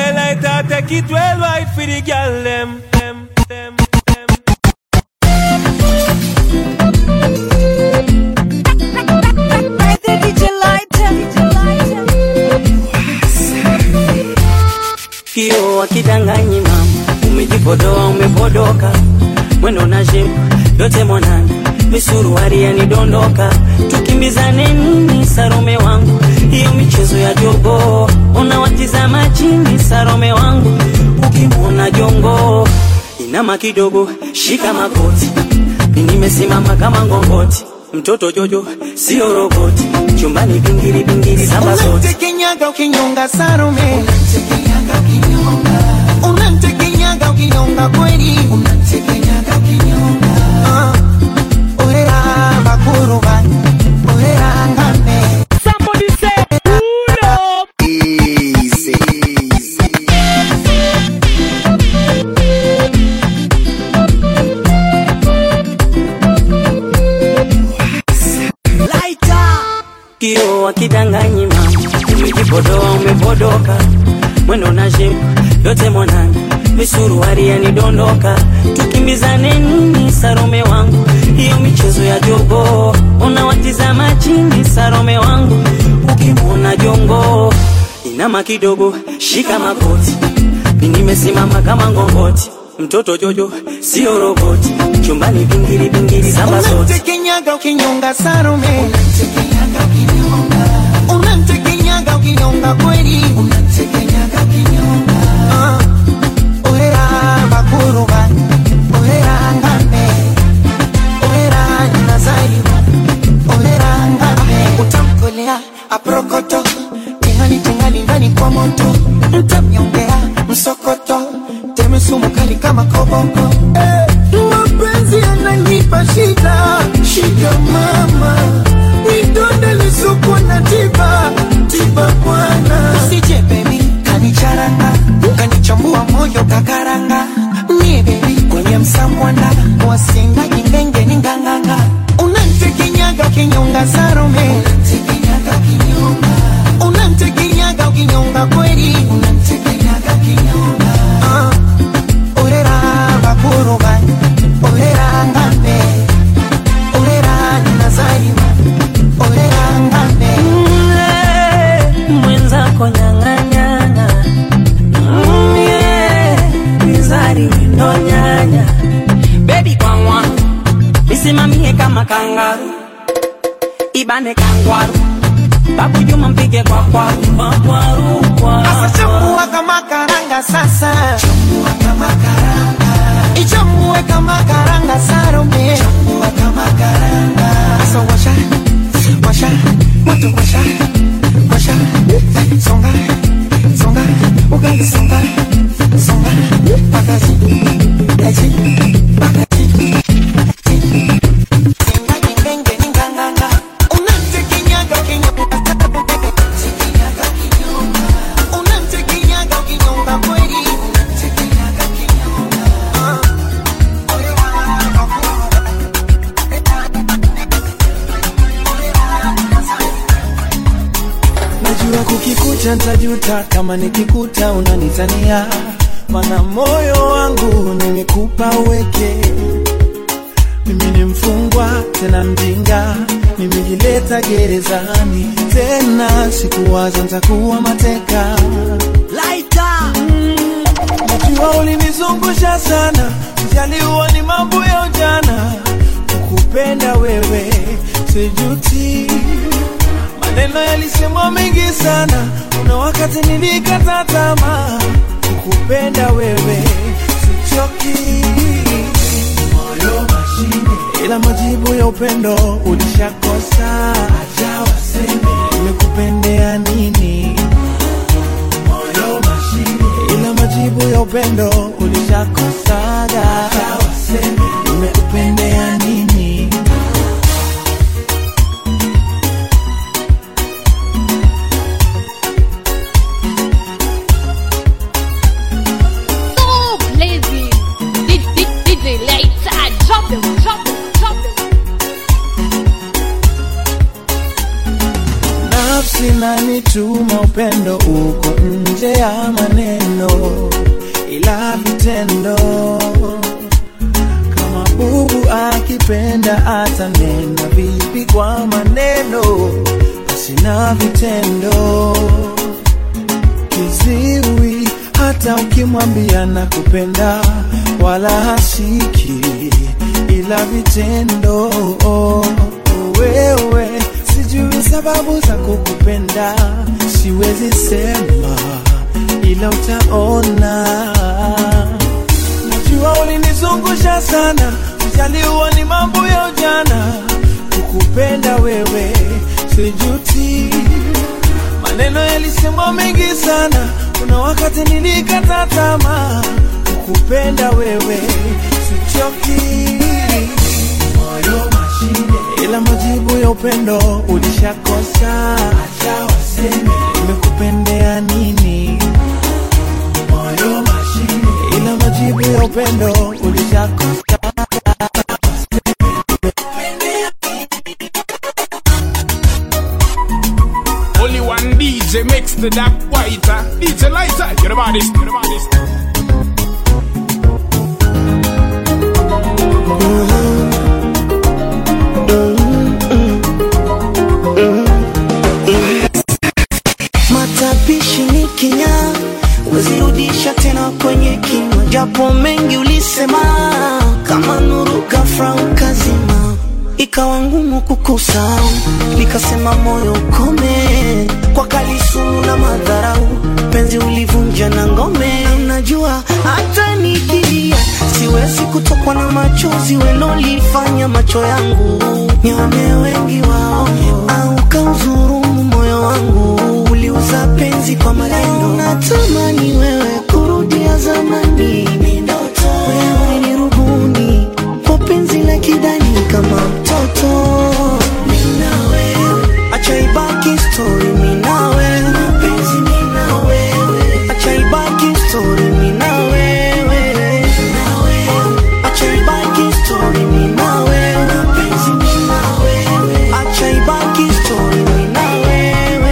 DJ Lighter take it well right for the girl them. them, them, them. Kio akidanganyi mama, umejipodoa umepodoka, mwendo na shepu yote mwanana, misuruari yanidondoka, tukimbizane nini Sarome wangu, hiyo michezo ya jogo, unawatizama chini Sarome wangu, ukimwona jongo inama kidogo, shika makoti, mimi nimesimama kama ngongoti, mtoto Jojo sio roboti, chumbani bingiri bingiri samba zote Unamtekenyaga ukinyonga Salome, unamtekenyaga ukinyonga kweli, Ah, orera bakuruba, orera ngame. Somebody say, pull up. Kio akidanganyi mama, umejipodoa umepodoka, mwendo na shepu yote mwanana, misuruari yanidondoka, tukimbizane nini Sarome wangu, hiyo michezo ya jogo, unawatizama chini Sarome wangu, ukimwona jongo inama kidogo, shika makoti, mimi nimesimama kama ngongoti, mtoto Jojo sio roboti, chumbani bingiri bingiri samba zote Unamtekenyaga ukinyonga Salome, unamtekenyaga ukinyonga kweli, Ah, orera bakuruba, orera ngame, orera nazariwa, orera ngame. Utamkolea aprokoto, tingali tingali ndani kwa moto, mtamnyongea msokoto, teme sumu kali kama koboko. Eh, mapenzi yananipa shida, shida mama, nidonde lisuku na tiba, tiba bwana. Usije baby, kanicharanga, kanichambua moyo kakaranga, mie baby kwenye msamwanda, wasinga ingenge ni nganganga, unantekenyaga ukinyonga Salome, unantekenyaga ukinyonga, unantekenyaga ukinyonga kweli, unantekenyaga ukinyonga, ah, orera bakuruba, orera ngambe, orera nazariwa, orera ngambe. mwenzako nyang'anyana mizari windo nyanya bebi kwangwa isimamie kama kangaru ibane kangwaru babu juma mpige kwa kwaru kwa kwaru kwa Sasa chambua kama karanga sasa, chambua kama karanga, ichambue kama karanga Salome, chambua kama karanga. Sasa washa, washa, moto washa, washa, songa, songa, ugali songa, songa, pakazi, yaji, pakazi. Singa nyingenge ninganganga, unamtekenyaga kinyonga, tekenyaga kinyonga. Unamtekenyaga ukinyonga kweli, unamtekenyaga kinyonga. Ah, ole wako, Najua kukikuta ntajuta kama nikikuta unanitania, mana moyo wangu nimekupa uweke. Mimi ni mfungwa tena mjinga, nimejileta gerezani tena, sikuwaza ntakuwa mateka. Mm, Najua ulinizungusha sana, sijaliwa ni mambo ya ujana, kukupenda wewe sijuti Maneno yalisemwa mengi sana, kuna wakati nilikata tamaa. Kukupenda wewe sichoki, moyo mashine, ila majibu ya upendo ulishakosa. Acha waseme nimekupendea nini, moyo mashine, ila majibu ya upendo ulishakosaga. Acha waseme nimekupendea nini. so blazing. DJ, DJ Lighter, drop them, drop them, drop them. nafsi nanituma upendo uko nje ya maneno maneno ila vitendo kama bubu akipenda atanena vipi kwa maneno asina vitendo kiziwi hata ukimwambia na kupenda wala hasiki ila vitendo wewe sijui sababu za kukupenda siwezi sema ila utaona najua ulinizungusha sana ujaliwa ni mambo ya ujana kukupenda wewe sijuti maneno yalisemwa mengi sana kuna wakati nilikata tamaa kukupenda wewe sichoki moyo mashine ila majibu ya upendo ulishakosa acha waseme nimekupendea nini moyo mashine ila majibu ya upendo ulishakosa Only one DJ makes the dark whiter. DJ lighter, you're the baddest, you're the baddest. Matapishi ni kinya, wezirudisha tena kwenye kinywa, japo mengi ulisema, kama nuru ghafla ukazima, ikawa ngumu kukusahau, nikasema moyo ukome, kwa kalisumu na madharau, penzi ulivunja na ngome. Najua hata nikilia siwezi kutokwa na machozi welolifanya macho yangu nione wengi waongo, au kauzurumu moyo wangu uliuza penzi kwa maneno. Natamani wewe kurudia zamani, wewe ni rubuni kwa penzi la kidani kama mtoto. Mimi na wewe, acha ibaki story, mimi na wewe, mapenzi mimi na wewe, acha ibaki story, mimi na wewe, na wewe, acha ibaki story, mimi na wewe, mapenzi mimi na wewe, acha ibaki story, mimi na wewe.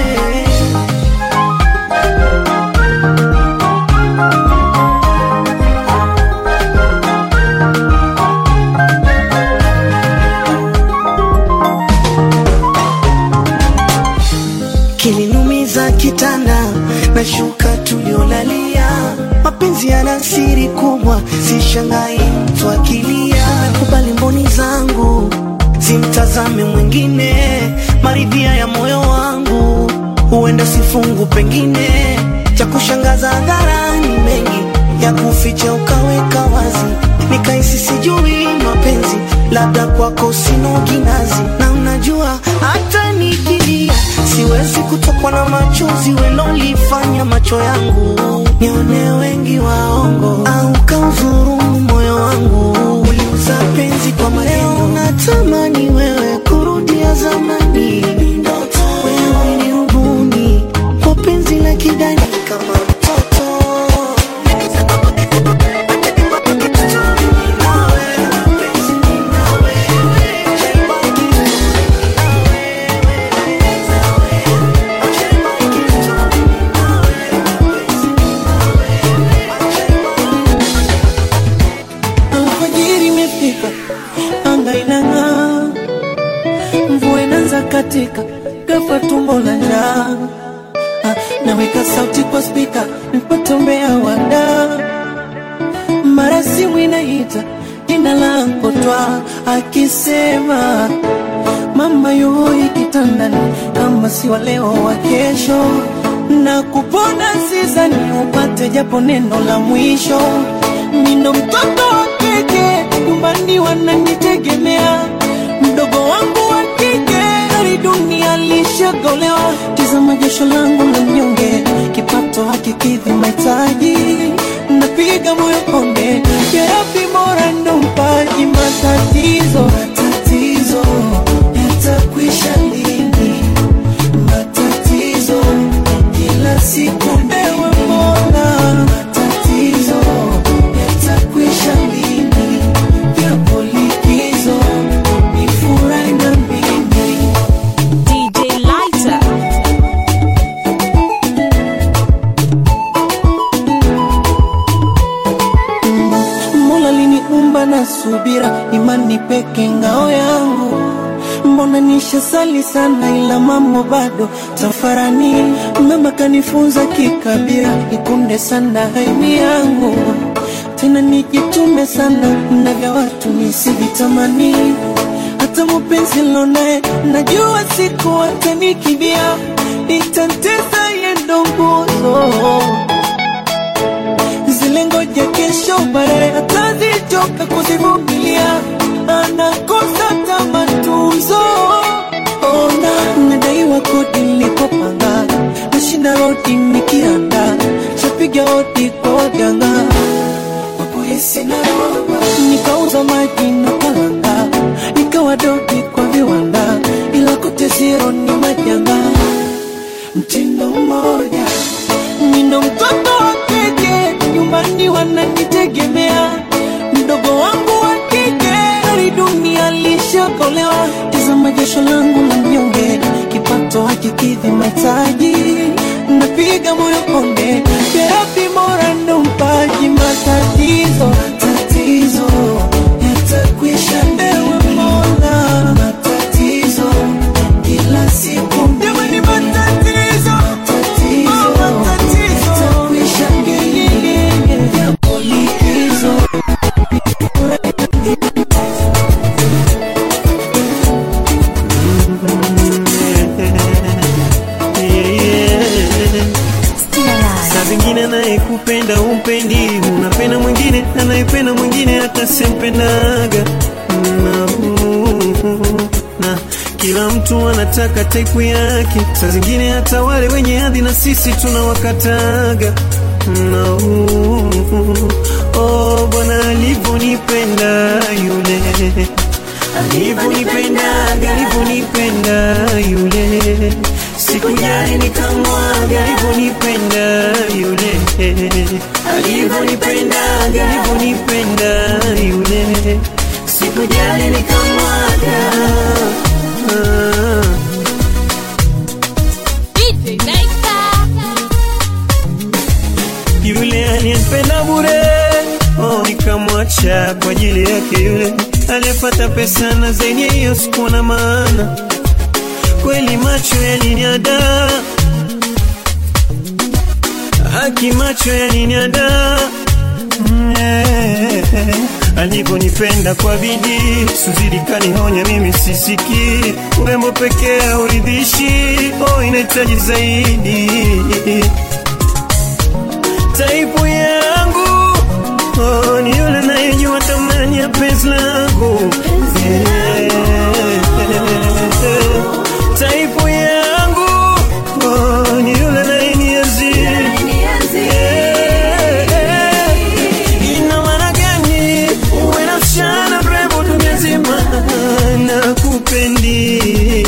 kilinumiza kitanda na shuka tuliolalia. Mapenzi yana siri kubwa, sishangai mtu akilia. Nakubali mboni zangu zimtazame mwingine, maridhia ya moyo wangu huenda sifungu, pengine cha kushangaza hadharani, mengi ya kuficha ukaweka wazi, nikaisi sijui mapenzi, labda kwako sina kinazi, na unajua hata nikilia siwezi kutokwa na machozi welolifanya macho yangu nione wengi waongo, au kauzurumu moyo wangu uliuza penzi kwa maneno. Natamani wewe kurudia zamani, wewe ni rubuni kwa penzi la kidani kama mtoto Alfajiri imefika, anga inang'aa, mvua inaanza katika, ghafla tumbo la njaa. Ah, Naweka sauti kwa spika, nipate umbea wada, mara simu inaita jina langu twa, akisema mama yoi kitandani, kama si wa leo wa kesho, na kupona sizani upate japo neno la mwisho. Nino mtoto wa kike, nyumbani wananitegemea, mdogo wangu wa kike, hali dunia lishagolewa. Tizama jasho langu la mnyonge, kipato hakikidhi mahitaji, napiga moyo konde, therapy bora ndo mpaji matatizo, matatizo yatakwisha lini? Matatizo kila siku ewe Mola, matatizo yatakwisha lini? Yapo likizo ni furahi na mimi DJ Lighter. peke ngao yangu mbona nishasali sana ila mambo bado tafarani mama kanifunza kikabila ikunde sana haini yangu tena nijitume sana na vya watu nisivitamani hata mupenzi lonaye najua siku atanikibia itantesa yendo nguzo zile ngoja kesho baadaye atazichoka kuzivumilia anakosa tamatunzo ona nadaiwa kodi nilikopanga nashinda rodi nikiranda shapiga hodi kwa waganga wapolisi na roba nikauza maji na kalanga nikawa dodi kwa viwanda ila kote zero ni majanga mtindo mmoja Nindo mtoto wa kike, nyumbani wananitegemea. Mdogo wangu wa kike, hali dunia lishakolewa. Tazama jasho langu la mnyonge, kipato hakikidhi mahitaji. Napiga moyo konde, terapi bora ndo mpaji matatizo. Tatizo yatakwisha, ewe Mola. Matatizo kila siku, jamani, matatizo matatizo yatakwisha, yapo likizo. Saa zingine anayekupenda umpendi, unapenda mwingine anayependa mwingine hata sempendaga na, na kila mtu anataka taipu yake. Saa zingine hata wale wenye hadhi na sisi tunawakataga na, oh, Bwana alivyonipenda yule alivyonipendaga alivyonipenda yule sikujali nikamwaga alivyonipenda yule alivyonipendaga alivyonipenda yule sikujali nikamwaga ah. DJ Laser. yule aliyempenda bure oh, nikamwacha kwa ajili yake yule aliyepata pesa na zaidi ya hiyo sikuwa na maana kweli macho yaliniada haki macho yaliniada Mm, eh, alivyonipenda kwa bidii suzidi kanihonya mimi sisiki urembo pekee hauridhishi oh, inahitaji zaidi taipu yangu oh, ni yule nayejua thamani ya penzi langu Yeah. taipu yangu oh, ni yule nayenienzi Yeah. ina maana gani uwe na msichana mrembo dunia nzima na kupendi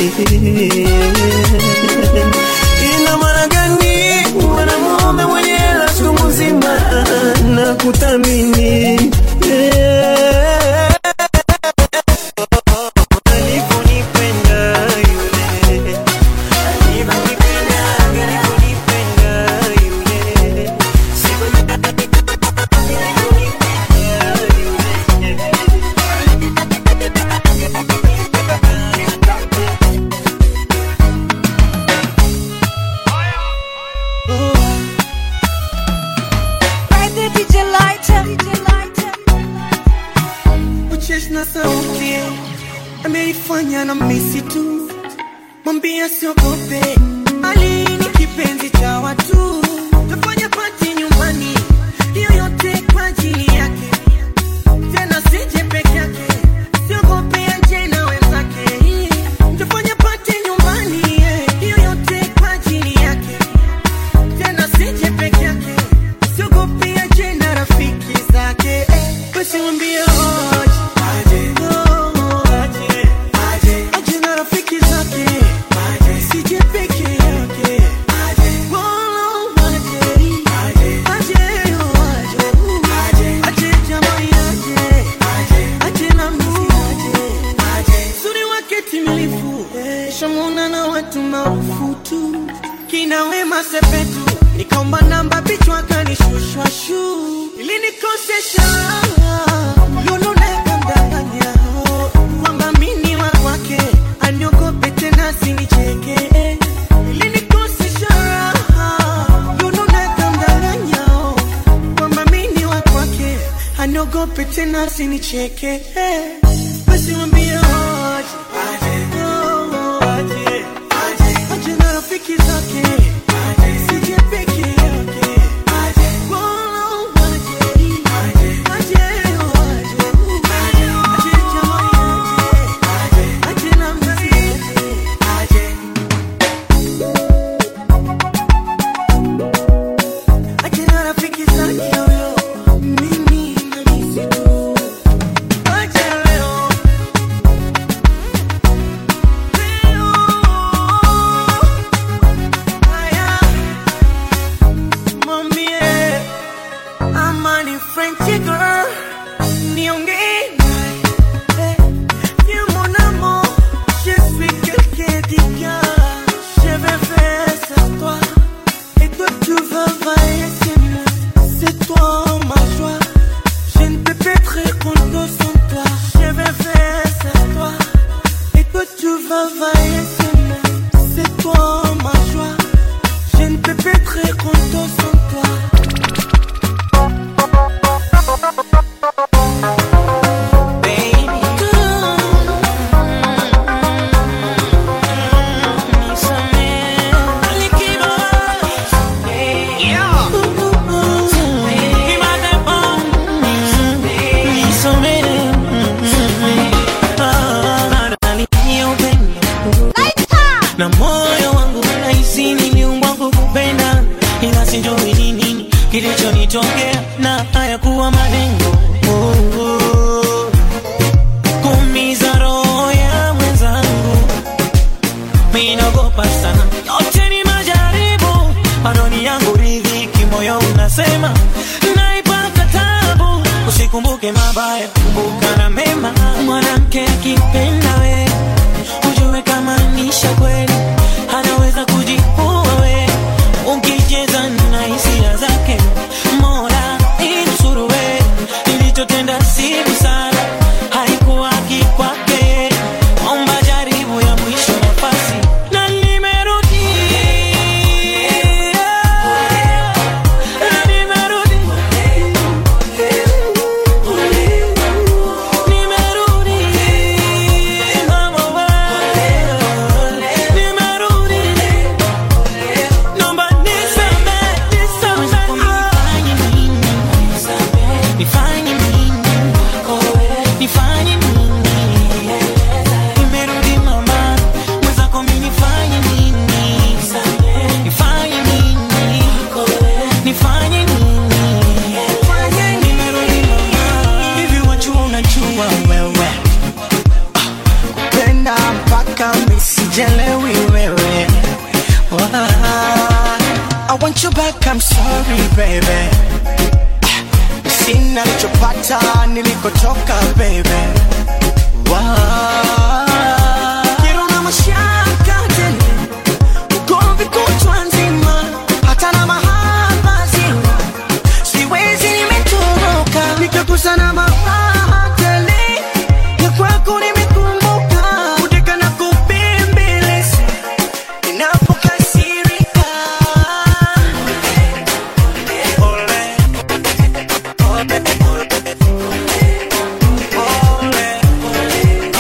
ina maana gani mwanamume mwenye hela siku mzima na kuthamini Yeah. Alivyonipenda yule, alivyonipenda, alivyonipenda yule. ucheshi na sauti ameifanya na misi tu mwambia siogope ali ni kipenzi cha watu tafanya pati nyumbani hiyo yote kwa ajili yake tena sije peke yake siogope aje na wenzake tafanya pati nyumbani eh, hiyo yote kwa ajili yake tena sije peke yake siogope aje na rafiki zake eh, basi mwambie aje oh, aje aje na rafiki zake sije peke yake Oh, aje aje oh, aje aje jamani aje aje na mimi aje suri wake timilifu shamuna na watu maarufu tu kina wema sepetu nikaomba namba bichwa kanishushwa shu ili nikosesha lululeka mdanganya sinicheke ilinikosesha raha yununeka mdanganyao kwamba mini wa kwake aniogope tena sinicheke basi mwambie aje, oh, aje, aje na rafiki zake sije peke yake Oh, aje, aje, oh, aje, aje jamani, aje, aje na mzee, aje, aje na rafiki zake huyo, mimi nahisi tu. Aje leo, leo, haya, mwambie ama ni French girl, niongee naye. Viens mon amour, je suis quelqu'un d'ignorant. Je vais faire sans toi. Et toi tu vas vailler, c'est moi. C'est toi ma joie. Je ne peux pas être content sans toi. Je vais faire sans toi. Et toi tu vas vailler, c'est moi. C'est toi ma joie. Je ne peux pas être content sans toi. na moyo wangu nahisi niliumbwa kukupenda, ila sijui ni nini kilichonitokea na hayakuwa malengo oh, oh. kuumiza roho ya mwenzangu, minaogopa sana, yote ni majaribu, madoni yangu ridhiki, moyo unasema naipata tabu, usikumbuke mabaya, kumbuka na mema, mwanamke akipenda wewe ujue kama nisha kweli anaweza kujiua we ukicheza na hisia zake mola inusuru we ilichotenda si busara haikuwa kikwake omba jaribu ya mwisho nafasi na nimerudi na nimerudi nimerudi mama wewe nimerudi naomba nisamehe nisamehe nifanye nini nifanye nini nimerudi mama mwenzako mimi nifanye nini nifanye nini nifanye nini nimerudi mama hivi wajua unajua wewe penda mpaka misijelewi wewe Wah, I want you back, I'm sorry baby Sina nilichopata nilikotoka baby Wah, kero na mashaka tele Ugomvi kutwa nzima Hata na mahaba zima Siwezi nimetoroka Nikakosa na mafaha tele Ya kwako nimekumbuka Kuteka na kubembeleza Ninapokasirika Ole, ole, ole, ole.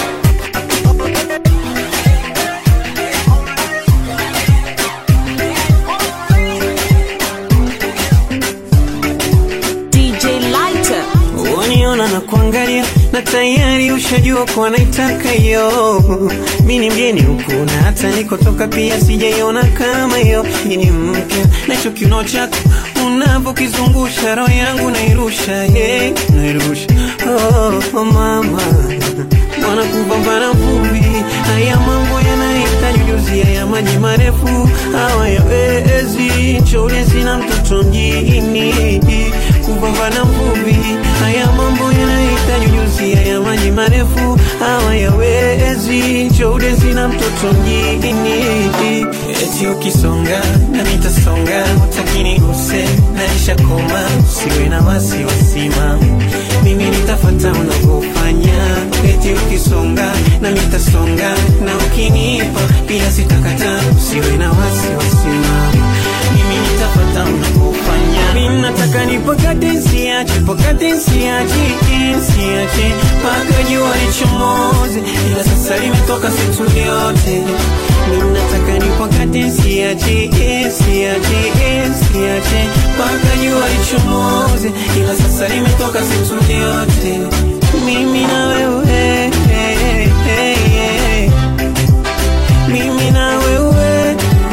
DJ Lighter. Uniona na kuangalia na tayari ushajua kuwa naitaka hiyo. Mi ni mgeni huku na hata nikotoka pia sijaiona kama hiyo. Hii ni mpya na hicho kiuno chako unavyokizungusha roho yangu nairusha, yeah, nairusha. Oh, oh mama mwana kupambana vumbi, haya mambo yanahitaji ujuzi, haya maji marefu hawayawezi. Nchole sina mtoto mjini, kupambana vumbi, haya mambo yanahitaji ujuzi, haya maji marefu hawayawezi. Nchole sina mtoto mjini, eti ukisonga na nitasonga, utakini use naisha koma, usiwe na wasiwasi mama mimi nitafata unavyofanya eti ukisonga na mitasonga na ukinipa pia sitakata usiwe na wasiwasi mama mimi nitafata unavyofanya mimi nataka nipakate nsiache pakate nsiache nsiache mpaka jua lichomoze ila sasa limetoka situ yote mimi nataka nipakate nsiache nsiache nsiache mpaka jua lichomoze ila sasa limetoka situ yote mimi na wewe mimi na wewe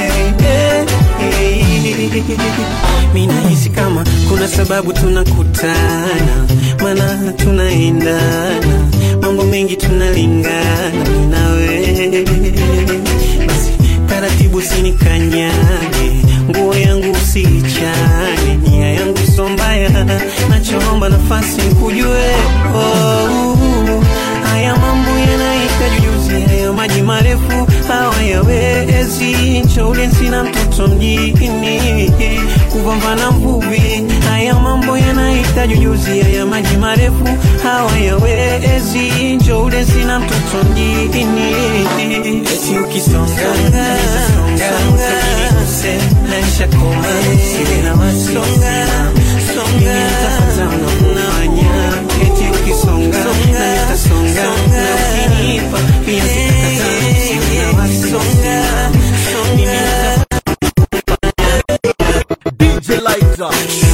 mi nahisi kama kuna sababu tunakutana mana tunaendana mambo mengi tunalingana mi na wewe basi taratibu sinikanyage nguo yangu usiichane nia yangu so mbaya nachoomba nafasi nikujue oh, haya mambo yanahitaji ujuzi haya maji marefu hawayawezi nchaule sina mtoto mjini kupambana mvuvi haya mambo yanahitaji ujuzi haya maji marefu hawayawezi nchaule sina mtoto mjini eti ukisonga nisasonga ukiniguse naisha koma siwe na wasonga songa nitafata unafanya eti ukisonga na nitasonga na ukinipa pia sitakata siwe na wasonga mimi nitafata DJ Lighter.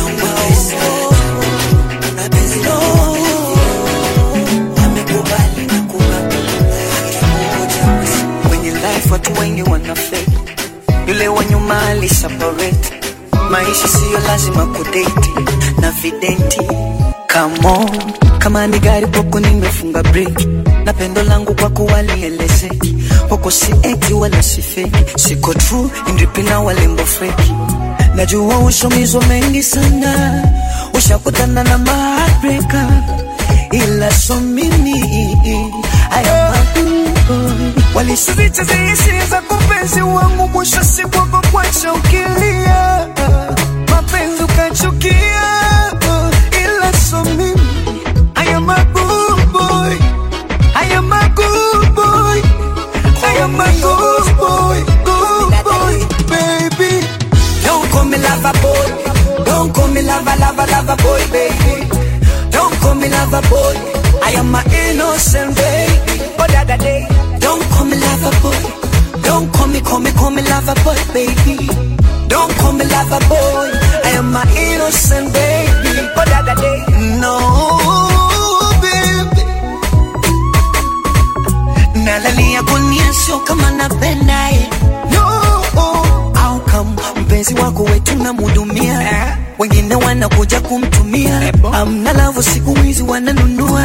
kwenye life watu wengi wana fake yule wa nyuma ali separate maisha siyo lazima kudate na videnti Come on, kama ni gari kwako nimefunga breki na pendo langu kwako walielezeki kwako si eti wala si feki siko true indipina walembo feki najua ushomizwa mengi sana ushakutana na mabreka ila so mimi aya walisizicha zihisia za kupenzi wangu mwisho siku wako kwacha ukilia mapenzi ukachukia ila so mimi I am a good boy I am a good boy I am a good boy good boy baby Don't call me lover boy Don't call me lover lover lover boy baby Don't call me lover boy I am my innocent baby Oh the other day Don't call me lover boy Don't call me call me call me lover boy baby Don't call me lover boy I am my innocent baby Oh the other day No baby nalalia kunia sio kama napendaye no au kama mpenzi wako wetu namhudumia wengine wanakuja kumtumia amna lavu siku hizi wananunua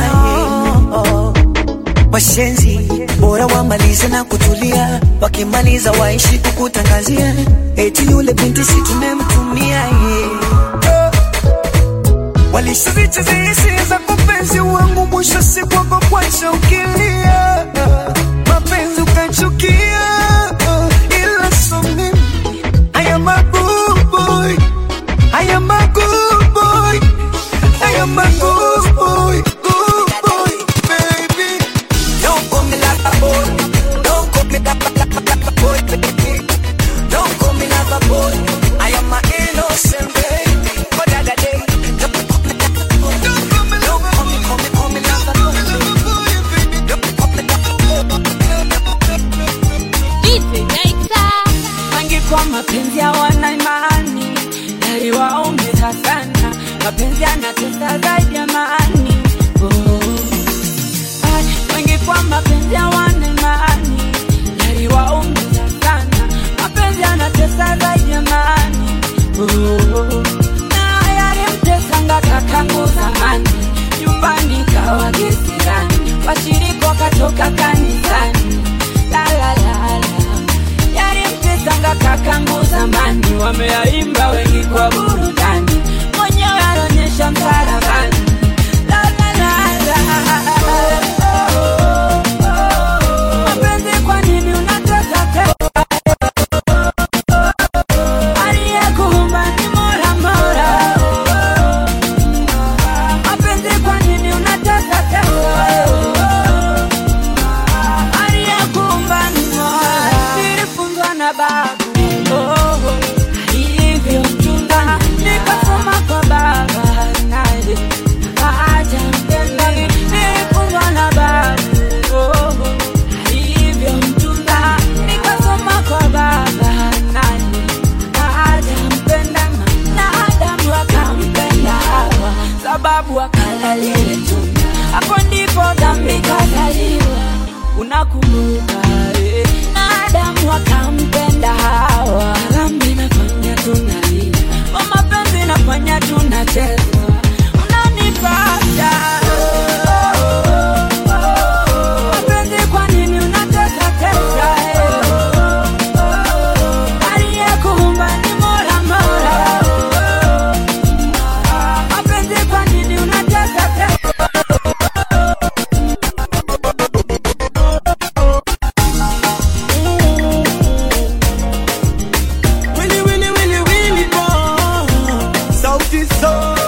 washenzi bora wamalize na kutulia wakimaliza waishi kukutangazia eti yule binti si tumemtumia yeah. Walishazicha hisia za kupenzi wangu, mwisho siku wako kwacha ukilia, mapenzi ukachukia, ila so mimi I am a good boy, I am a good boy, I am a good boy, good boy, baby. Don't call me like a boy, don't call me like a, like a, like a boy, baby. Don't call me like a boy, I am my innocent baby. But the other day, don't call me like a boy, don't call me, don't call me, call me, call me like a boy, baby. Don't call me like a boy. DJ Lighter. wengi kwa mapenzi hawana imani, yaliwaumiza sana. Mapenzi yanatesa zaidi ya amani. Oh. Ay, wengi kwa mapenzi hawana imani, yaliwaumiza sana. Mapenzi yanatesa zaidi ya amani. Oh. Na yalimtesanga kakangu zamani, nyumbani kawa kisirani, washirika wakatoka kanisani. La, la, la, la yalimtesanga kakangu zamani, wameyaimba wengi kwa burudani, mwenyewe anaonyesha msalabani. La, la, la, la. Mapenzi kwa nini unataka tena? Aliyekuumba ni Mola Mola. Mapenzi kwa nini tunda lile tunda, hapo ndipo dhambi kazaliwa. Unakumbuka eh? na Adamu akampenda Hawa, dhambi nafanya tunalia, kwa mapenzi nafanya tunacheza, unanipata mapenzi, kwa nini unatesa tesa eh? Aliyekuumba ni Mola Mola, mapenzi, kwa nini unatesa tesa Willy, Willy, Willy, Willy, boy. Sauti Sol.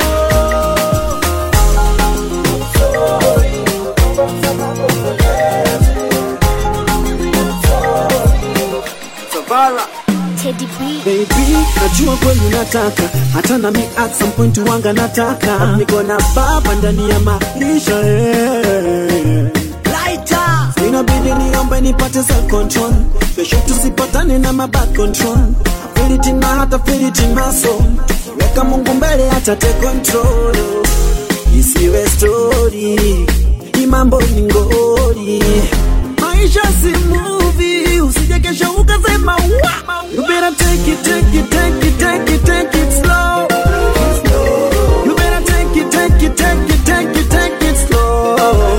Savara. Teddy B. Baby, najua kweli unataka hata nami at some point wanga nataka niko na baba ndani ya maisha eh. Lighter. Inabidi niombe nipate self control kesho tusipatane na mabad control feel it in my heart, I feel it in my soul weka Mungu mbele hata take control isiwe story ni mambo ni ngori maisha si movie usije kesho ukasema wa you better take it take it take it take it take it slow you better take it take it take it take it take it slow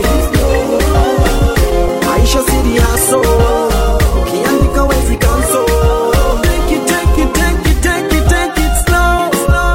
maisha si haso ukiandika wezi kanso take it take it take it take it take it slow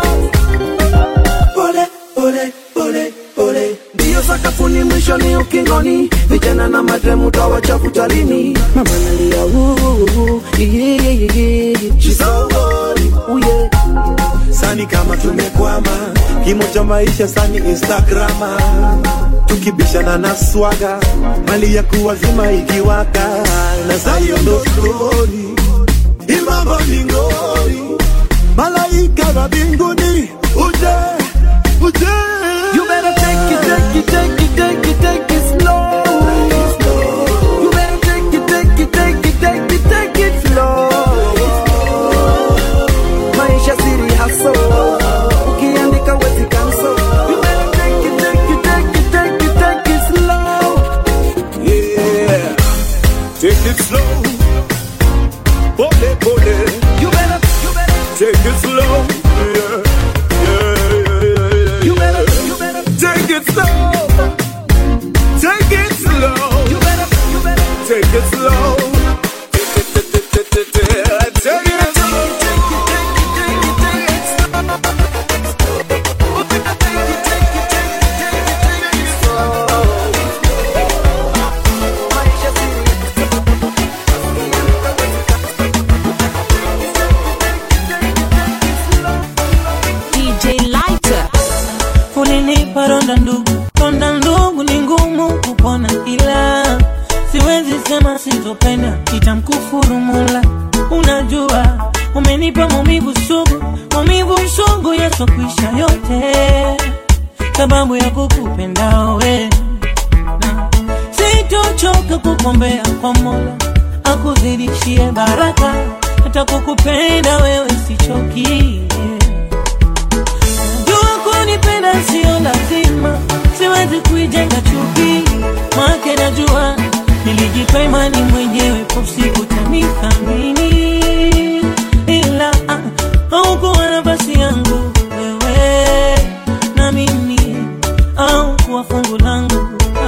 pole pole pole pole ndiyo sakafuni mwisho ni ukingoni vijana na madremu tawachafuta lini mama nalia "Ooh, yeah, yeah, yeah. She's so horny, ooh, yeah. sani kama tumekwama kimo cha maisha sani instagrama tukibishana na swaga mali ya kuwazima ikiwaka na zayo ndo stori imambo mingori malaika wa mbinguni uje uje You better take it, take it, take it, take it, take it slow. You better take it, take it, take it, take it, take it slow. Maisha siri haso, ukiandika wezi kanso. You better take it, take it, take it, take it, take it slow. yeah take it slow pole pole You better, you better, take it slow yeah yeah yeah, yeah, you yeah. better, you better, Take it slow. Take it slow. you better, you better. Take it slow. Take it slow. DJ Lighter. Ulinipa ronda ndugu, ronda ndugu ni ngumu kupona, ila siwezi sema sitopenda, itamkufuru Mola. Unajua umenipa maumivu sugu, maumivu sugu yasokwisha yote, sababu ya kukupenda wewe na sitochoka kukombea kwa Mola akuzidishie baraka, hata kukupenda wewe sichoki. Jua kunipenda sio lazima, siwezi kuijenga chuki, make najua nilijipa imani mwenyewe, kwa siku tanithamini, ila ah, haukuwa nafasi yangu wewe na mimi, au kuwa fungu langu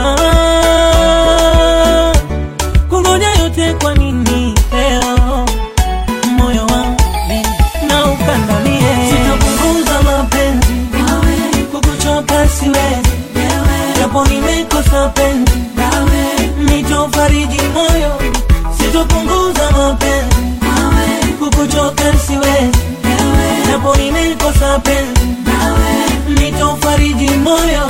ah, kungoja yote kwa nini leo moyo wangu na ukandamie, sitapunguza mapenzi kukuchoka siwezi, japo nimekosa penzi nitofariji moyo, sitopunguza mapenzi kukuchoka siwezi, japo nimekosa penzi nitofariji moyo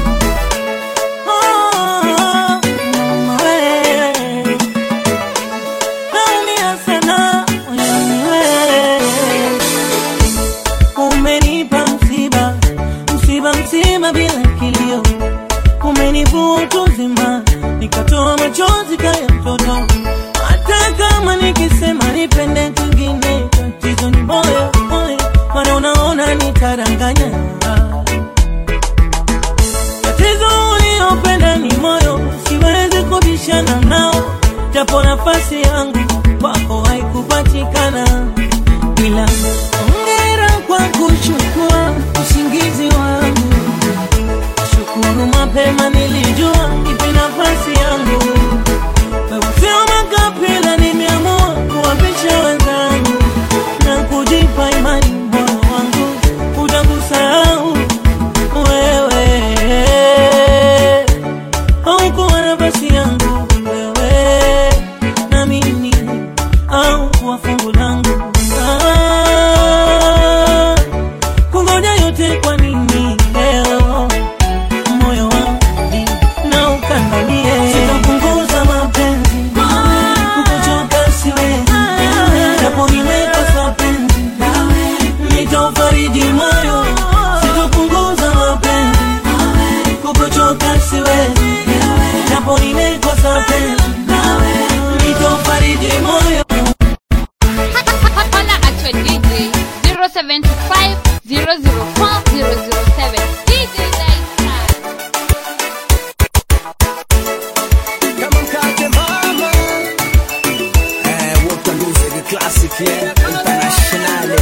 Oh, wewe. Naumia sana moyoni wewe. Umenipa msiba, msiba mzima bila kilio, umenivua utu uzima, nikatoa machozi kaya mtoto. Hata kama nikisema nipende kwingine, tatizo ni moyo moyo, maana unaona nitadanganya japo nafasi yangu kwako haikupatikana, ila hongera kwa kuchukua usingizi wangu. Shukuru mapema nilijua ipi nafasi yangu, sio makapila, nimeamua kuwapisha wenzangu na kujipa imani moyo wangu utakusahau wewe haukuwa nafasi yangu wewe na mimi au kuwa fungu langu Ah, kungoja yote kwa nini leo moyo wangu na ukandamie sitapunguza mapenzi kukuchoka siwezi japo nimekosa penzi nitaufariji moyo sitapunguza mapenzi kukuchoka siwezi japo nimekosa penzi nitaufariji moyo Holla at your DJ 075 004 007. DJ Lighter. kama mkate mama eh, Walker Music Classic yeah, internationally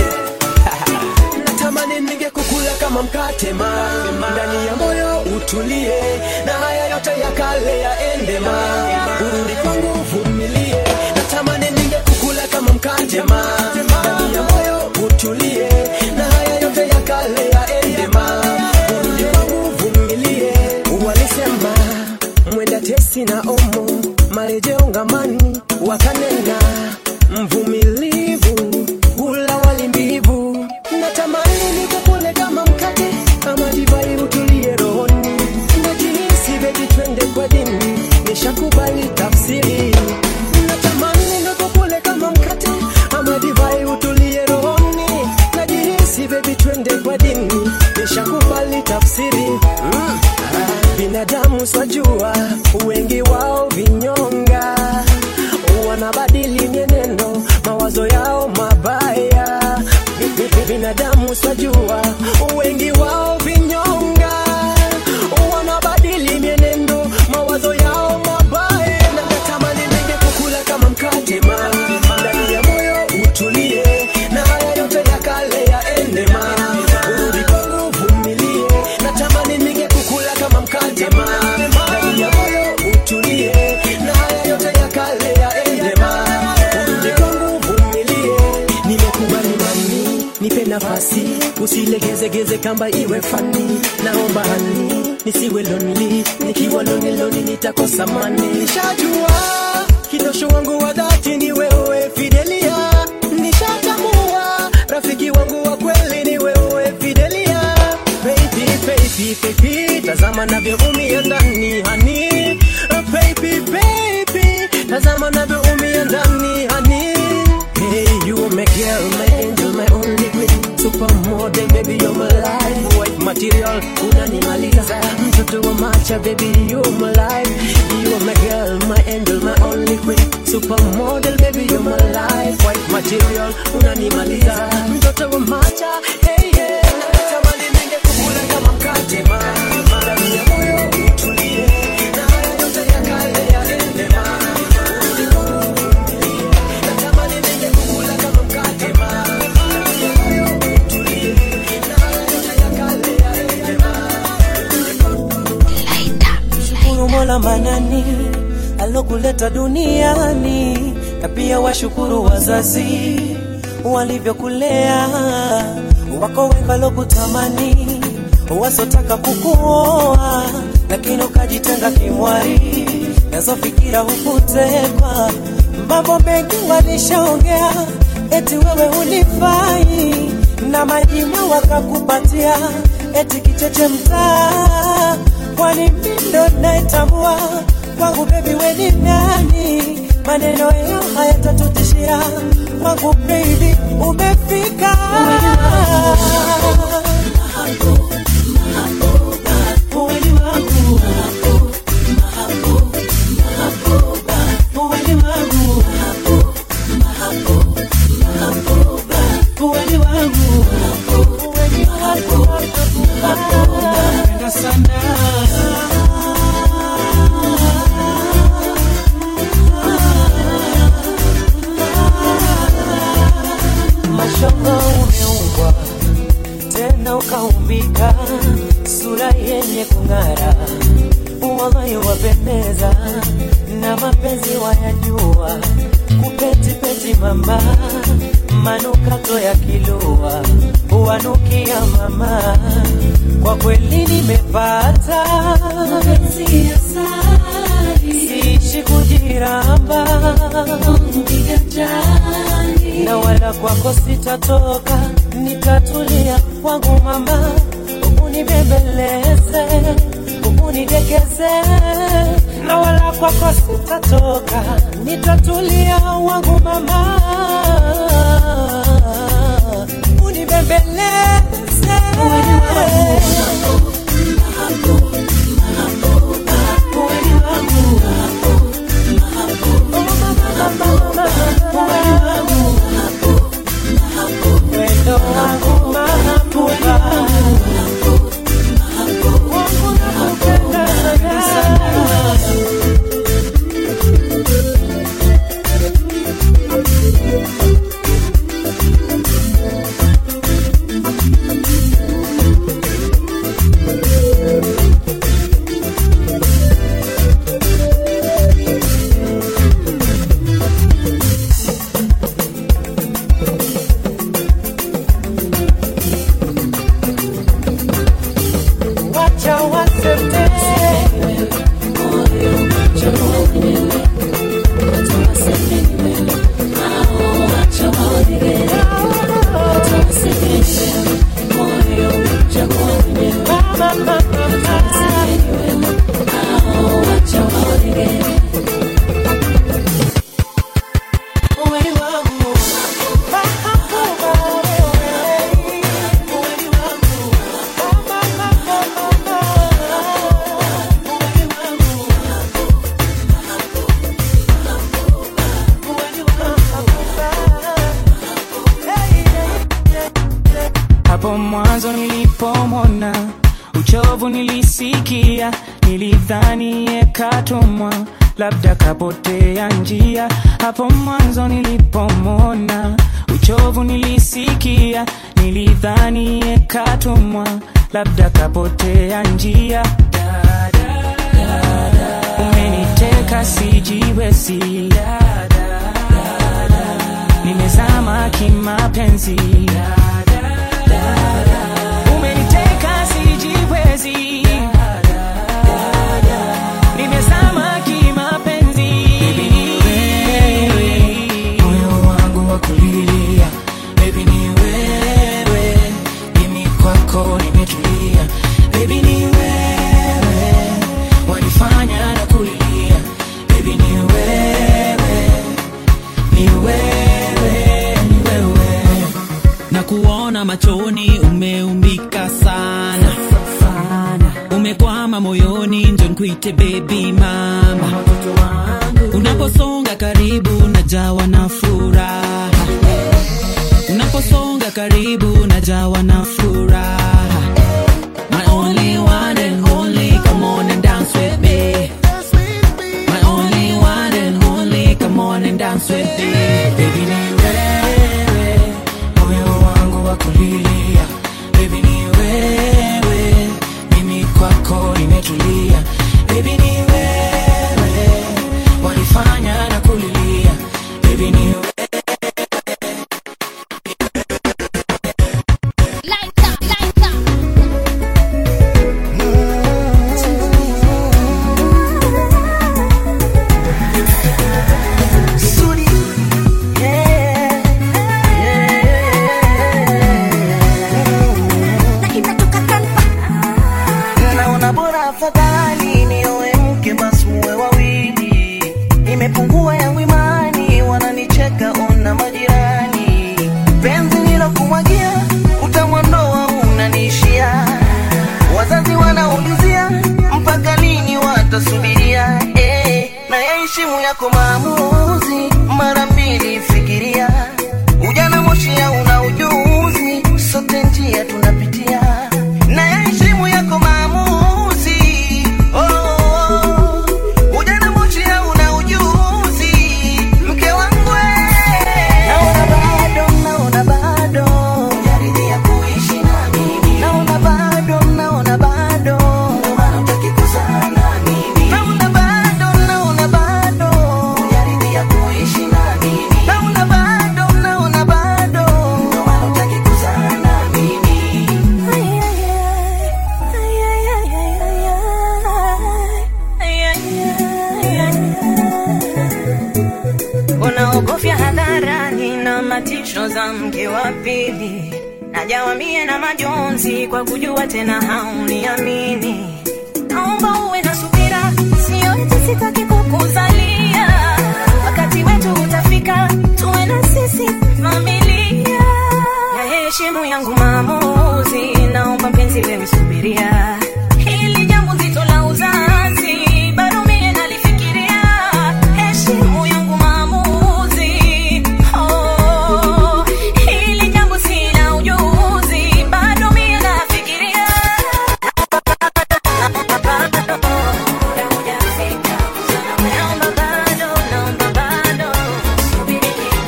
natamani ningekukula kama mkate mama ndani ya moyo utulie na haya yote ya kale yaende ma urudi kwangu uvumilie natamani ningekukula kama mkate mama ndani ya moyo utulie na haya yote ya kale yaende ma urudi kwangu uvumilie walisema mwenda tesi na omo marejeo ngamani wakanena mvumilivu hula wali mbivu natamani nikukule kama mkate ama divai utulie rohoni najihisi beti twende kwa dini nishakubali tafsiri natamani nikukule kama mkate ama divai utulie rohoni najihisi bebi twende kwa dini nishakubali tafsiri mm. Ah, binadamu swajua wengi wao vinyonga wanabadili mienendo mawazo yao mabaya Bi- bi- binadamu swajua wengi wao vinyonga wanabadili mienendo mawazo yao mabaya na natamani ningekukula kama mkate ma ndani ya moyo utulie na haya yote ya kale yaende ma urudi kwangu vumilie natamani ningekukula kama mkate ma ndani ya moyo utulie na haya yote ya kale yaende ma urudi kwangu vumilie nimekubali mami nipe nafasi usilegezegeze kamba iwe fani naomba hani nisiwe lonely nikiwa lonely lonely nitakosa mani nishajua kidosho wangu wa dhati ni wewe fidelia nishatambua rafiki wangu wa kweli ni wewe fidelia baby baby baby tazama navyoumia ndani hani baby baby tazama navyoumia ndani hani Hey, you are my girl, my angel, my only queen Supermodel, baby, you're my life White material, unanimaliza Mtoto wa macha, baby, you're my life You are my girl, my angel, my only queen Supermodel, baby, you're my life White material, unanimaliza Mtoto wa macha, hey, yeah Natamani ningekukula kama mkate, ma Ndani ya moyo utulie Na haya yote ya kale yaende, ma Natamani ningekukula kama mkate, ma Ndani ya moyo utulie Na haya yote ya kale yaende, ma Shukuru Mola manani alokuleta duniani, na pia washukuru wazazi walivyokulea, wako wengi walokutamani, wasotaka kukuoa, lakini ukajitenga kimwari, nazo fikira hukutekwa, mambo mengi walishaongea, eti wewe unifai, na majina wakakupatia, eti kicheche mtaa kwani mindo naitambua kwangu bebi weni nani maneno yao hayatatutishia kwangu baby umefika Uweni wangu. Uweni wangu. Uweni wangu. Uweni wangu. Napenda sana na ukaumbika sura yenye kung'ara, uwaghai wapendeza na mapenzi wayajua, kupetipeti mama, manukato ya kilua huwanukia mama, kwa kweli nimepata mapenzi ya sari, siishi kujiramba na wala kwako sitatoka, nitatulia kwangu mama, unibembeleze, unidekeze, na wala kwako sitatoka, nitatulia wangu mama, unibembeleze. Wendo wangu mahabuba wangu nakupenda sana wacha waseme Hapo mwanzo nilipomona uchovu nilisikia, nilidhani yekatumwa, labda kapotea njia. Hapo mwanzo nilipomona uchovu nilisikia, nilidhani yekatumwa, labda kapotea njia. Umeniteka sijiwezi, nimezama kimapenzi umeniteka sijiwezi nimezama kimapenzi moyo wangu wa kulilia bebi ni wewe mimi kwako nimetulia bebi ni wewe wanifanya na kulilia bebi ni wewe ni wewe ni wewe na kuona machoni umeumbika sana umekwama moyoni njo nkuite bebi mama unaposonga karibu najawa na furaha unaposonga karibu najawa na furaha my only one and only come on and dance with me my only one and only come on and dance with me Baby ni wewe, moyo wangu wa kulilia. Baby ni wewe, mimi kwako nimetulia. Baby ni wewe, wanifanya na kulilia. Baby ni wewe. Sudi. Yeah. Naona bora afadhali nioe mke basi muwe wawili. Imepungua yangu imani, wananicheka ona majirani. Penzi nilokumwagia utamwondoa unaniishia. Wazazi wanaulizia mpaka lini watasubiria. Eh, na yaheshimu yako maamuzi, mara mbili fikiria. Ujana moshi una ujuzi, sote njia tunapitia. Na yaheshimu yako maamuzi, oh, oh, oh. Ujana moshi una ujuzi, mke wangu eh. Naona bado, naona bado, hujaridhia kuishi na mimi. shoza mke wa pili najawa mie na majonzi kwa kujua tena hauniamini naomba uwe na subira sio eti sitaki kukuzalia wakati wetu utafika tuwe na sisi familia ya heshimu yangu maamuzi naomba mpenzi wewe subiria hili jambo zito la uzazi bado mie nalifikiria heshimu yangu maamuzi oh, hili jambo sina ujuzi bado mie nafikiria naomba bado naomba bado subiri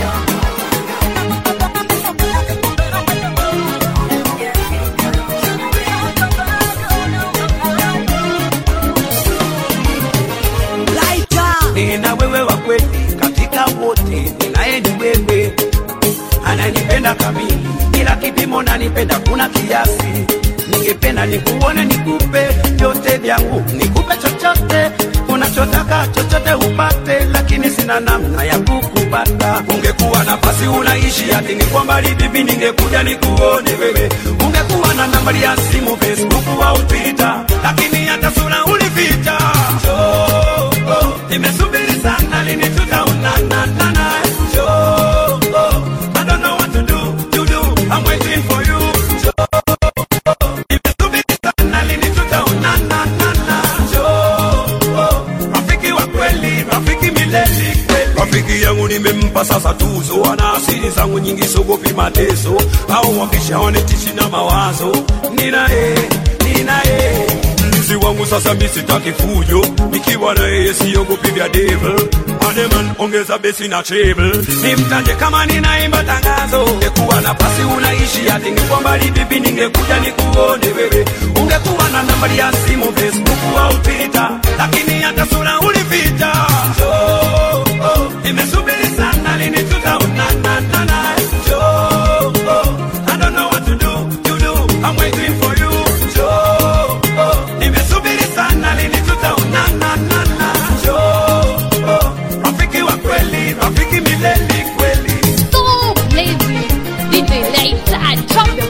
nina wewe wa kweli katika wote, ninaye ni wewe, ananipenda kamili, bila kipimo nanipenda kuna kiasi. Ningependa nikuone, nikupe vyote vyangu, nikupe chochote unachotaka, chochote upate, lakini sina namna ya kukupata. Ungekuwa nafasi unaishi hati ningekuwa mbali vipi, ningekuja nikuone wewe. Ungekuwa na nambari ya simu, Facebook au Twitter, lakini hata sura ulificha. Oh, oh, nimesubiri sana, lini tutaonana nana? Oh, oh, I don't know what to do, to do. I'm waiting for you. Oh, nimesubiri sana, lini tutaonana nana? Oh, oh, rafiki wa kweli, rafiki milele kweli. Rafiki yangu nimempa sasa tuzo, ana asili zangu nyingi, sogopi mateso au wakishaonetishi na mawazo. Ninaye, ninaye mlinzi wangu sasa, mi sitaki fujo, nikiwa na yeye siogopi vya devil. Ademan, ongeza besi na treble, nimtaje kama ninaimba tangazo. Ungekuwa nafasi unaishi hati ningekuwa mbali vipi, ningekuja nikuone wewe. Ungekuwa na nambari ya simu Facebook au Twitter, lakini hata sura ulificha. Oh, oh, nimesubiri sana, lini tutaonana nana? Oh, oh, I don't know what to do, to do. I'm waiting for you. Oh, oh, nimesubiri sana, lini tutaonana nana? Oh, oh, rafiki wa kweli, rafiki milele kweli. So lazy. DJ later, drop your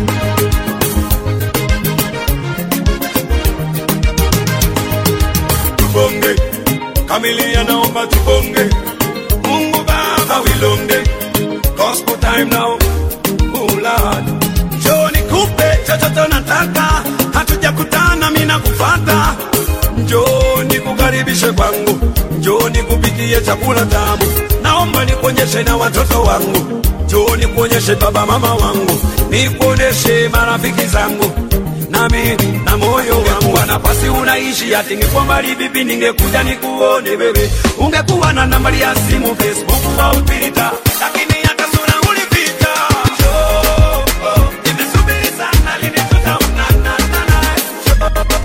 tubonge kamilia naomba tubonge mungu baba wilonge gospel time now oh lord njoo nikupe chochote nataka hatujakutana mimi nakufata njoo nikukaribishe kwangu njoo nikupikie chakula tamu naomba nikuonyeshe na watoto wangu njoo nikuonyeshe baba mama wangu nikuonyeshe marafiki zangu nami na moyo wangu wa nafasi unaishi hati ningekuwa mbali vipi ningekuja nikuone wewe ungekuwa na nambari ya simu facebook au twitter lakini hata sura ulificha Oh, oh, nimesubiri sana lini tutaonana nana?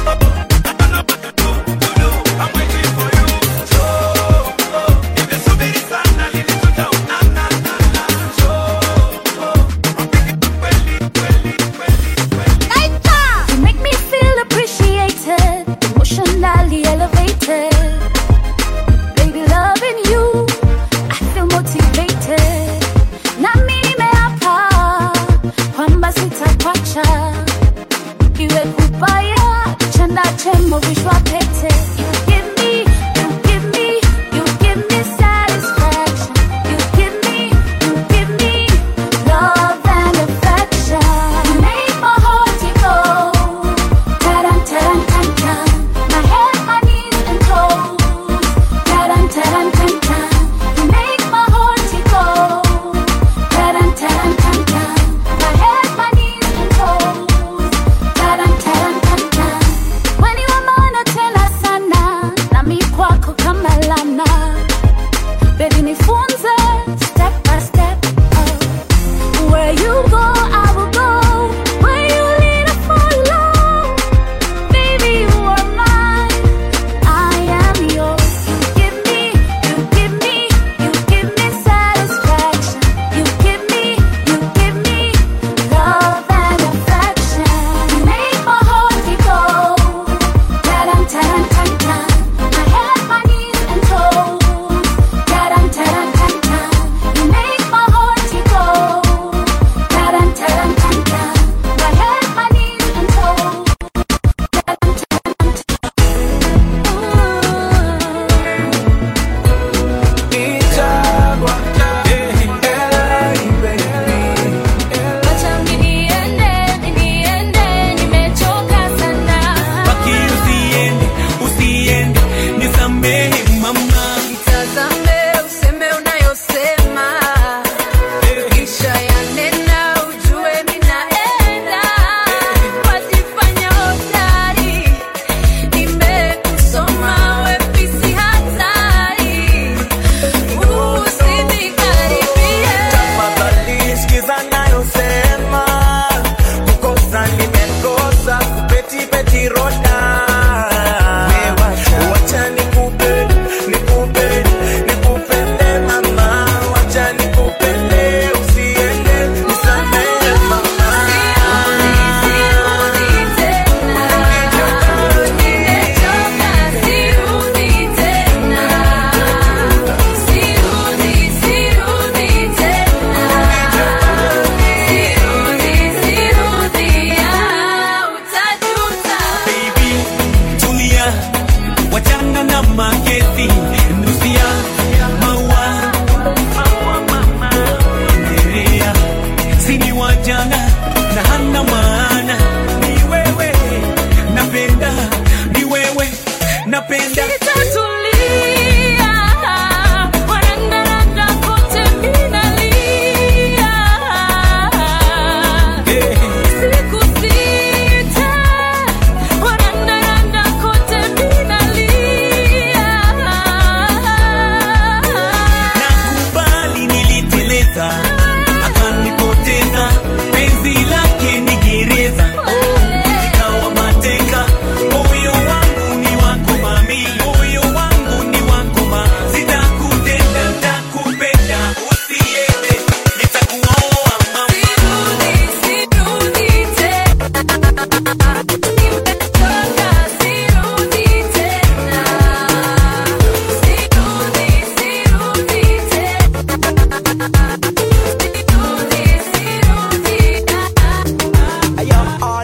You make me feel appreciated, emotionally elevated. Baby, loving you, I feel motivated. Nami nimeapa kwamba sitakuacha, iwe kubaya chanda chemo vishwa pete. You give me, you give me, you give me satisfaction. You give me, you give me love and affection. You make my heart to go. Ta-dum, ta-dum, tam, tam. My head, my knees, and toes. Ta-dum, ta-dum, tam, tam. You make my heart to go. Ta-dum, ta-dum, tam, tam. My head, my knees, and toes. Ta-dum, ta-dum, tam, tam. When you are mine, tena sana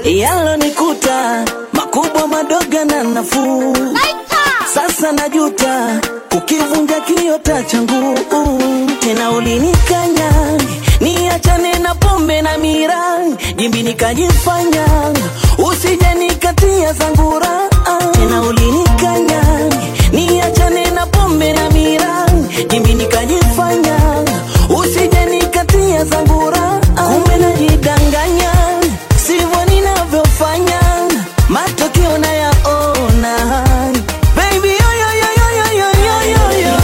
yalonikuta makubwa madogo na nafuu sasa najuta kukivunja kiota changu tena ulinikanya niachane na pombe na mira jimbi nikajifanya usije nikatia zangura tena ulinikanya niachane na pombe na mira jimbi nikajifanya usije nikatia zangura kumbe najidanganya sivyo ninavyofanya matokeo nayaona Baby, yo, yo, yo, yo, yo, yo, yo, yo, yo.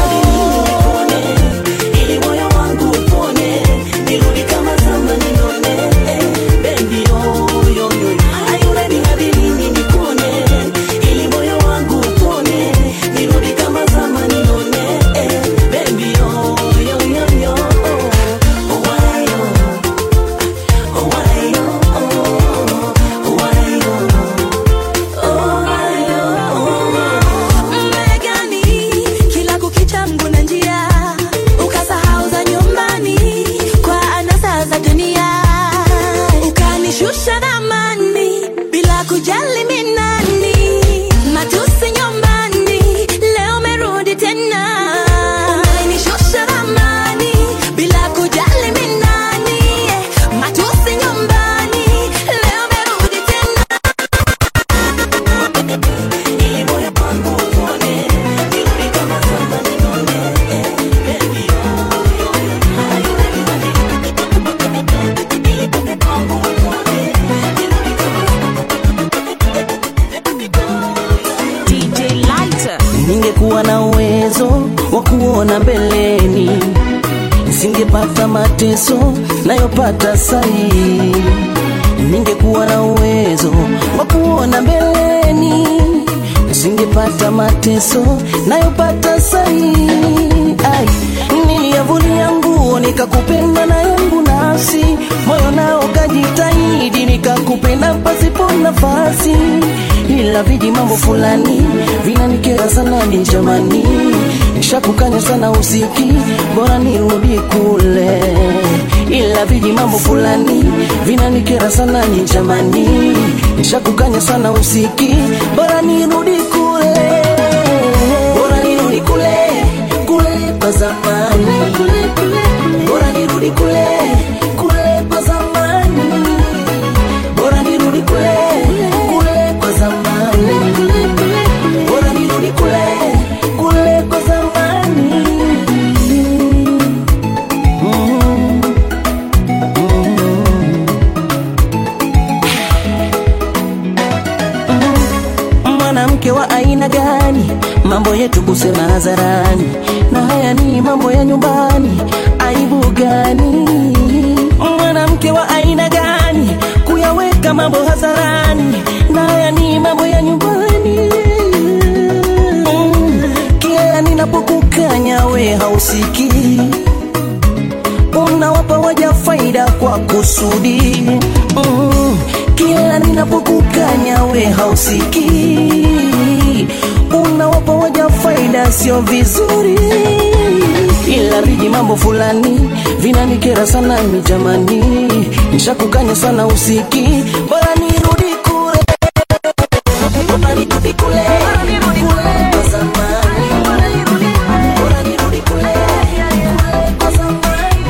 Ili moyo wangu upone, nirudi kama zamani nione, eh, baby, yo, yo, yo. Are you ready hadi lini nikuone? Ili moyo wangu upone, nirudi kama zamani nione, eh, baby, yo, yo, yo, yo. Oh, why, yo? Oh, why, yo? Oh, why, yo? Oh, why, yo? Mmegani kila kukicha mguna njia, ukasahau za nyumbani kwa anasa za dunia, ukanishusha thamani bila kujali mi nani, matusi nyumbani, leo merudi tena, umenishusha thamani bila kujali mi nani, matusi nyumbani, leo merudi tena. DJ Lighter. ningekuwa na uwezo wa kuona mbeleni nisingepata mateso nayopata sahii ningekuwa na uwezo wa kuona mbeleni nisingepata mateso nayopata sahii Ai, niliyavulia nguo nikakupenda na yangu nafsi moyo nao kajitahidi nikakupenda pasipo nafasi ila viji mambo fulani vinanikera sana ni jamani nishakukanya sana usiki bora nirudi kule ila viji mambo fulani vinanikera sana ni jamani nishakukanya sana usiki bora nirudi kule bora nirudi kule kule kwa zamani bora nirudi kule kule kwa zamani bora nirudi kule kule kwa zamani bora nirudi kule kule kwa zamani Mm. Mm. mwanamke wa aina gani mambo yetu kusema hadharani na haya ni mambo ya nyumbani aibu gani mwanamke wa aina gani kuyaweka mambo hadharani na haya ni mambo ya nyumbani Mm. kila ninapokukanya we hausikii unawapa waja faida kwa kusudi mm. kila ninapokukanya we hausikii unawapa waja faida sio vizuri ila viji mambo fulani vinanikera sana mi jamani nishakukanya sana usiki bora nirudi kule Bora nirudi kule kule kwa zamani Bora nirudi kule kule kwa zamani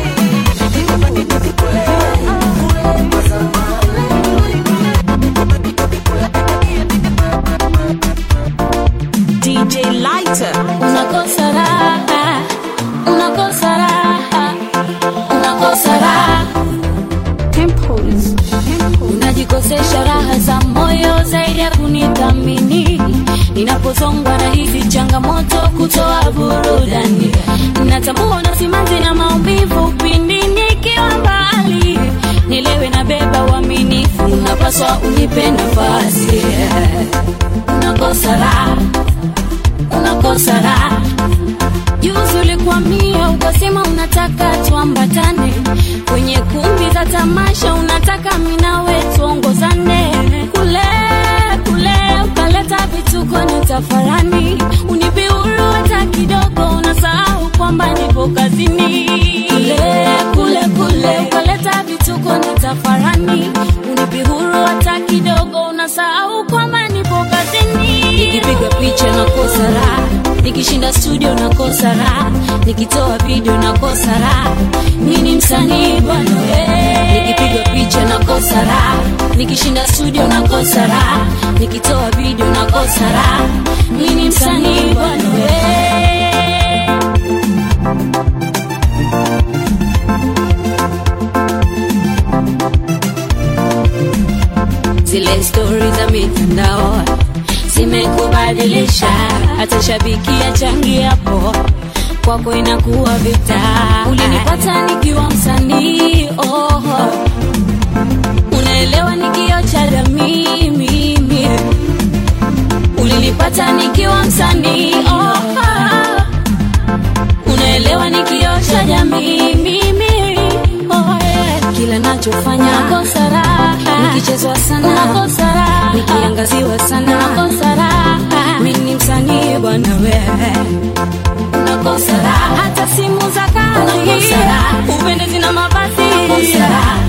DJ Lighter. Unakosa raha, unakosa raha, unakosa raha. Temples. Unajikosesha raha za moyo zaidi ya kunithamini. Ninapozongwa na hizi changamoto kutoa burudani, natambua na simanzi na maumivu pindi nikiwa mbali. Nilewe na beba uaminifu, unapaswa unipe nafasi. Unakosa raha unakosa raha. Juzi ulikwamia ukasema unataka tuambatane kwenye kumbi za tamasha, unataka mimi nawe tuongozane kule kule, ukaleta vituko na tafarani, unipe huru hata kidogo, unasahau kwamba nipo kazini. Kule kule kule, ukaleta vituko na tafarani, unipe huru hata picha nakosa raha nikishinda studio nakosa raha nikitoa video nakosa raha mini msanii bwana we nikipiga picha nakosa raha nikishinda studio nakosa raha nikitoa video nakosa raha mini msanii bwana we zile stori za mitandao zimekubadilisha hata shabiki achangiapo kwako inakuwa vita ulinipata nikiwa msanii oh, unaelewa nikio cha jamii mimi ulinipata nikiwa msanii oh, unaelewa nikio cha jamii mimi oh, yeah. kila nachofanya nakosa raha nikichezwa sana nakosa raha nikiangaziwa sana nakosa raha mimi ni msanii bwana wewe nakosa raha hata simu za kazi nakosa raha upendezi na mavazi nakosa raha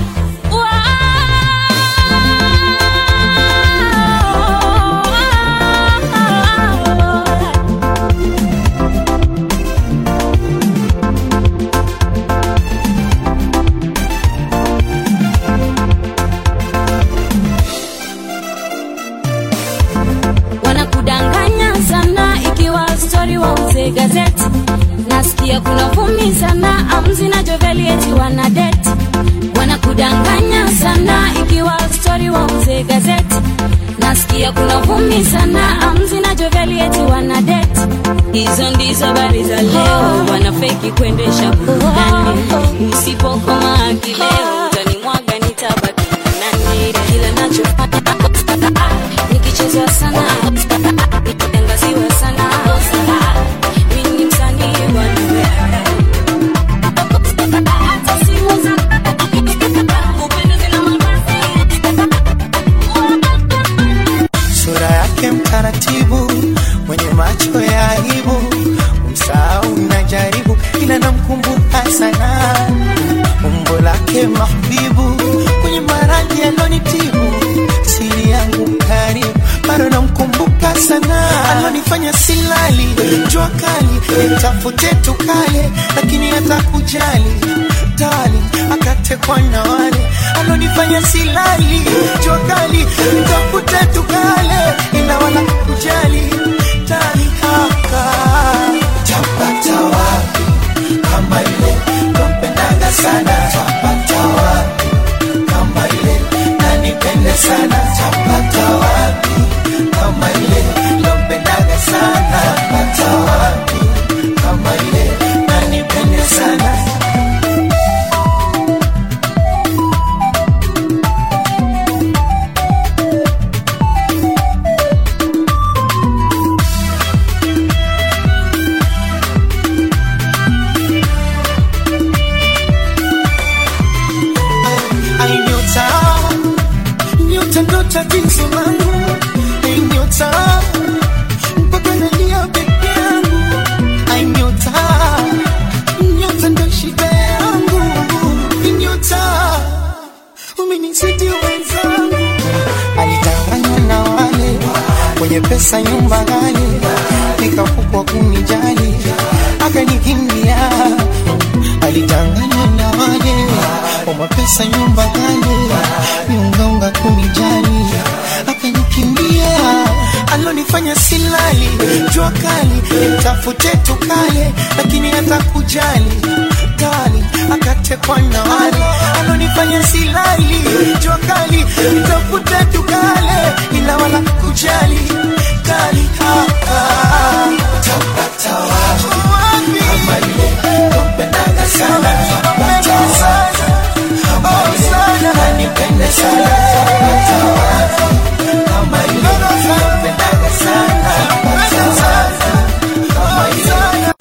wanakudanganya sana ikiwa stori wauze gazeti nasikia kuna vumi sana amzi na jovelieti wana deti wanakudanganya sana ikiwa stori wauze gazeti nasikia kuna vumi sana amzi na jovelieti wana deti hizo ndizo habari za leo wanafeki kuendesha burudani usipokoma akileo utanimwaga nitabaki nani kila nachofanya nikichezwa sana nikiangaziwa sana mimi ni msanii bwana hata simu za upendezi na sura yake mtaratibu mwenye macho ya aibu msahau najaribu ila namkumbuka sana umbo lake mahbibu kwenye maradhi alonitibu siri yangu karibu bado namkumbuka sana alonifanya silali jua kali nitafute tukale lakini hata kujali tali akatekwa na wale alonifanya silali jua kali nitafute tukale ila wala kujali tali haka tapata wapi kama ile nampendaga sana tapata wapi kama ile nanipende sana tapata wapi kama ile nampendaga sana tapata wapi kama ile nanipende sana Ai nyota, nyota ndo tatizo langu. Ai nyota, mpaka nalia peke yangu. Ai nyota, nyota ndo shida yangu. Ai nyota, umenizidi wenzangu. Alidanganywa na wale wenye pesa, nyumba ghali, nikafukwa kunijali, akanikimbia. Alidanganywa na wale kwa mapesa nyumba kale niungaunga kunijali akanikimbia alonifanya silali jua kali nitafute tukale lakini hata kujali kali akatekwa na wale alonifanya silali jua kali nitafute tukale ila wala kujali kali haka tapata wapi kama ile nampendaga sana tapata wapi kama ile nanipende sana tapata wapi kama ile nampendaga sana tapata wapi kama ile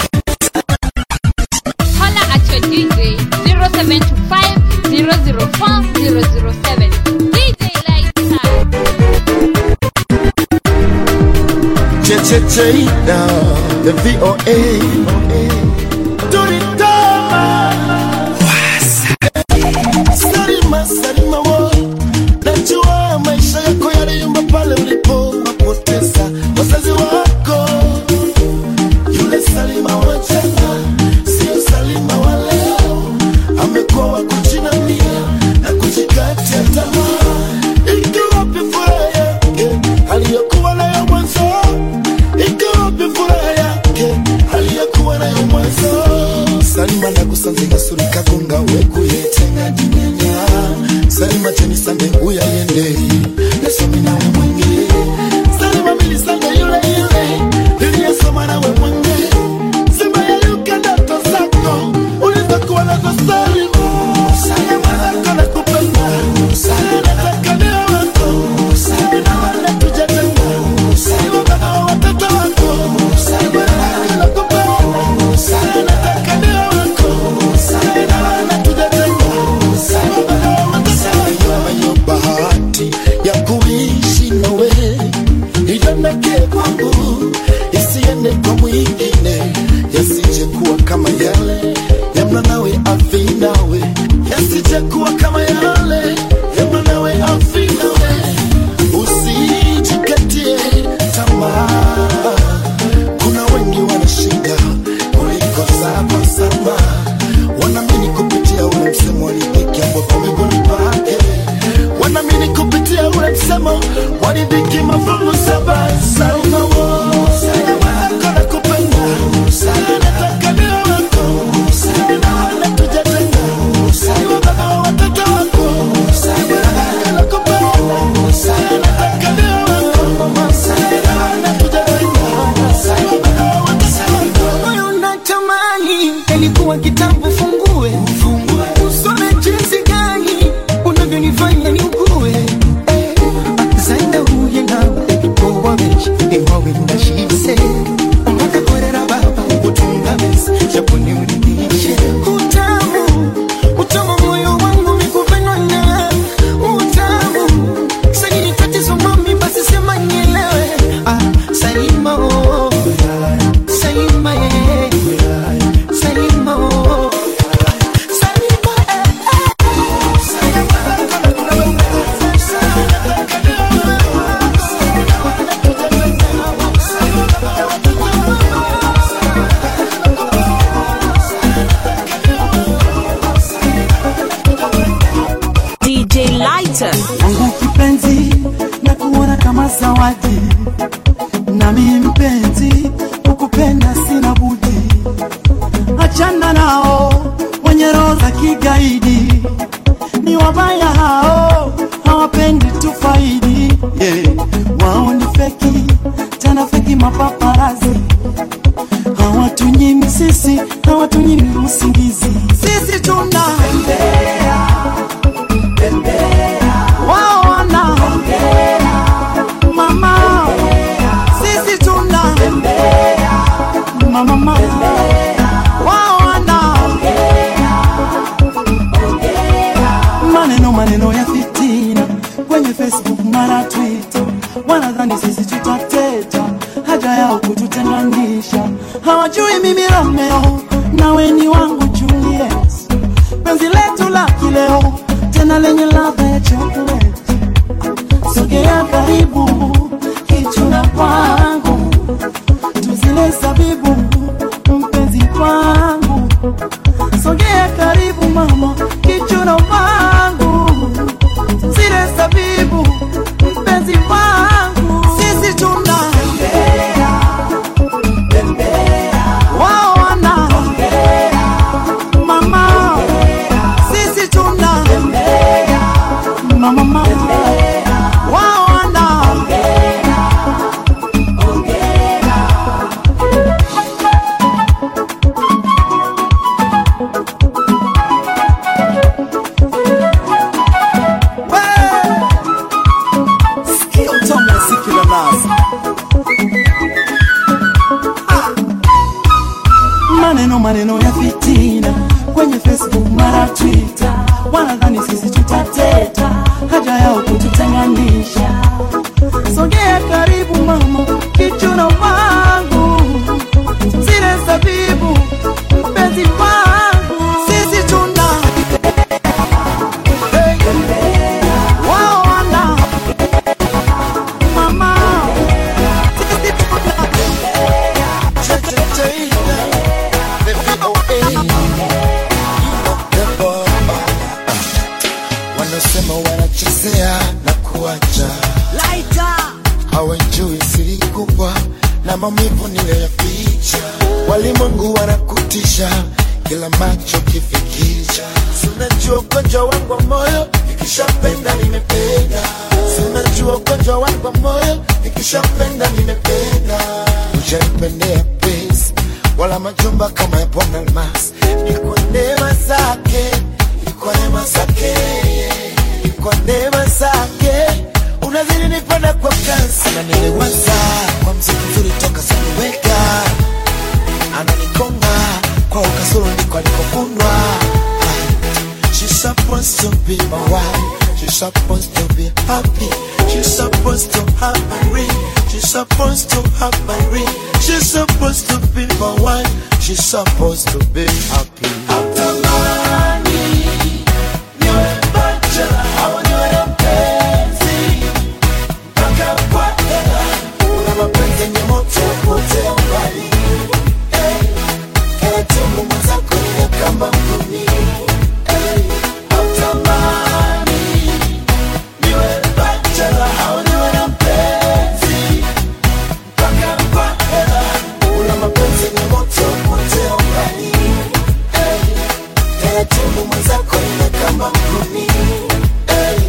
Holla at your DJ 0725 004 007. DJ Lighter. Chechecheida, the VOA. Turitama. Salima, Salima wo. Najua maisha yako yaliyumba pale ulipowapoteza wazazi wako mwacheni sande huyu aiende nasome nawe mwenge salima mili sande yule yule niliyesoma nawe mwenge sema yayuka ndoto zako ulizokuwa nazo salimu salima zako na kupenda nataka niwe wako na wala tujatenga niwe baba wa watoto wako salima zako na kupenda nataka niwe wako na wala tujatenga niwe baba wa watoto wako hiyo bahati ya kuishi nawe ijanake kwangu isiende kwa mwingine yasije kuwa kama yale yamna nawe afi nawe yasije kuwa kama yale yamna nawe afi nawe usijikatie tamaa kuna wengi wanashinda kuliko saba saba wanaamini kupitia ule msemo walidhiki ambapo miguuni pake wanaamini kupitia ule msemo walidhiki mafungu saba salma wo salma wako na kupenda nataka niwe wako na wala tujatenga niwe baba wa watoto wako salma wako na kupenda nataka niwe wako na wala tujatenga niwe baba wa watoto wako moyo unatamani ilikuwa kitabu fungue usome jinsi gani unavyonifanya niugue Eh, zaenda uye nawe kowabeshi iwawe ndashise umakakorera baba utunga besi japoni uridhishe utamu utamu moyo wangu mikupendwa na utamu sani tatizo mami basi sema nielewe ah, salima oh. Salima eh. Salima oh. Salima eh. DJ Lighter. wangu kipenzi na kuona kama zawadi nami mpenzi ukupenda sina budi achana nao wenye roho za kigaidi ni wabaya hao hawapendi tufaidi yeah. wao ni feki tena feki mapaparazi hawatunyimi sisi hawatunyimi usingizi sisi tuna wao wana mama sisi tuna mama mama wao wana maneno maneno ya fitina kwenye facebook mara twitter wanadhani sisi tutateta haja yao kututenganisha hawajui mimi romeo nawe ni wangu juliet penzi letu la kileo tena lenye ladha ya chocolate sogea karibu kichuna kwangu tuzile zabibu mpenzi kwangu sogea karibu mama kichuna kwangu zile zabibu mpenzi wangu sisi tuna wao wana mama sisi tuna mama mama wao wana Sikia utamu wa ziki la nazi. maneno maneno ya fitina kwenye facebook mara twitter wanadhani sisi tutateta haja yao kututenganisha sogea karibu mama kichuna wangu zile zabibu mpenzi wangu sisi tuna wao wana mama sisi tuna wanasema wanachezea na kuacha hawajui siri kubwa na maumivu niliyoficha walimwengu wanakutisha kila macho kifikicha sinajua ugonjwa wangu wa moyo nikishapenda nimependa sinajua ugonjwa wangu wa moyo nikishapenda nimependa ujanipendea pesa wala majumba kama ya bwana almas ni kwa neema zake ni kwa neema zake ni kwa neema zake unazidi nipenda kwa kasi ananilewaza kwa mziki mzuri toka saniweka ananikonga kwa ukasoro ndiko alikofundwa She's supposed to be my wife. She's supposed to be happy. She's supposed to have my ring. She's supposed to have my ring. She's supposed to be my wife. She's supposed to be happy. Natamani niwe bachelor au niwe na mpenzi mpaka kwa hela. Una mapenzi yenye moto pote mbali. Hey, kila timu mwenzako ni kama mguni. Hey, natamani niwe bachelor au niwe na mpenzi mpaka kwa hela. Una mapenzi yenye moto pote mbali. Hey, kila timu mwenzako ni kama mguni. Hey,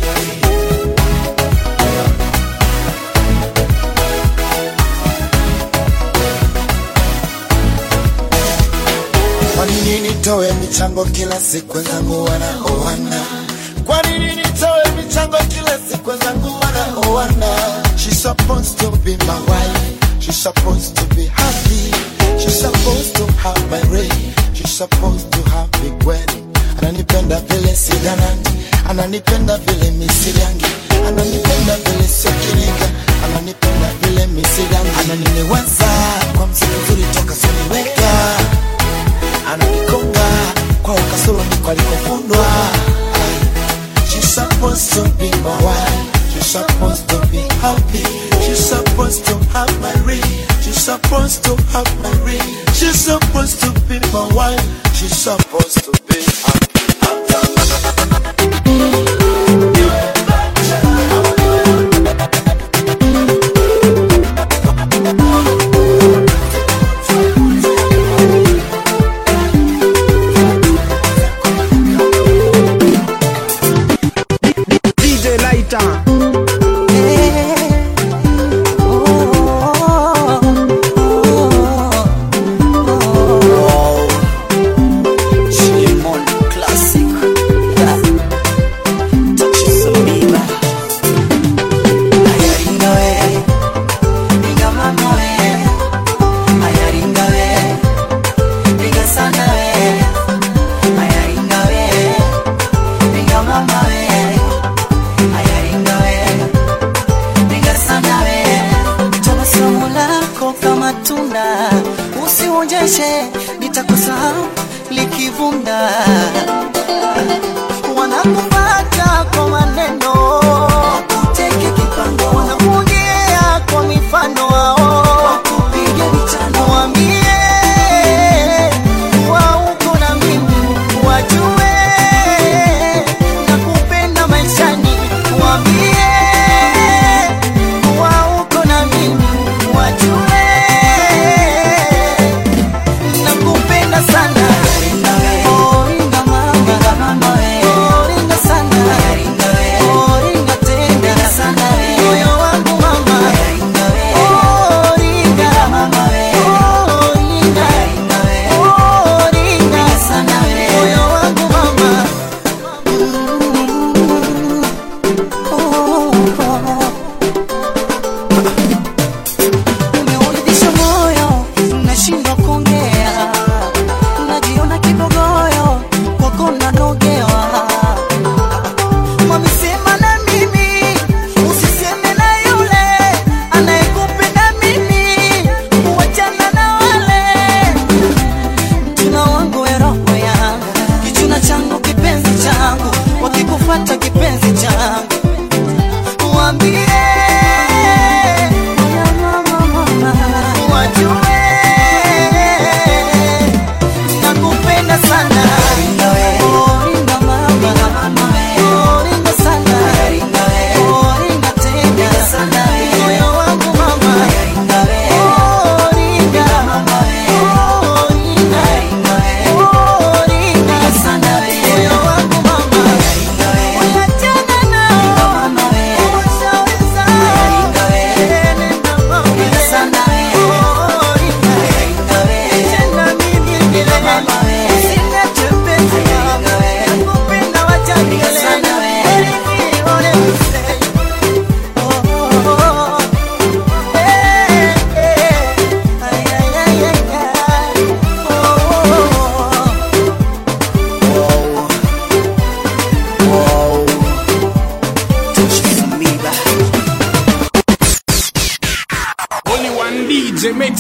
Kwa nini nitoe michango kila siku wenzangu wanaoana? Kwa nini nitoe michango kila siku wenzangu wanaoana? She's supposed to be my wife. She's supposed to be happy. She's supposed to have my ring. She's supposed to have big wedding. Ananipenda vile sidanandi, ananipenda vile misirangi, ananipenda vile siokiniga, ananipenda vile misirangi, ananiliwaza kwa mziki mzuri toka siniweka ananikonga kwa ukasoro ndiko alikofundwa She's supposed to be my wife She's supposed to be happy She's supposed to have my ring She's supposed to have my ring She's supposed to be my wife She's supposed to be happy DJ Lighter. Shimon Classic. Chisombiba. Ayaringa we. Ringa mama we. Ayaringa we. Ringa sana we. Ayaringa we. Ringa mama we. Ayaringa we. Ringa sana we. Tabasamu lako kama tunda, usionyeshe nitakusahau likivunda. Wanakupata kwa maneno, wakuteke kipango, wanakuongea kwa mifano wao, wakupige vitano, waambie kuwa uko na mimi, wajue nakupenda maishani, waambie kuwa uko na mimi, wajue nakupenda sana. Oh, ringa mama.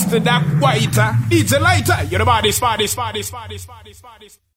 Mr. Dark Whiter, DJ Lighter, you're the body, body, body, body, body, body.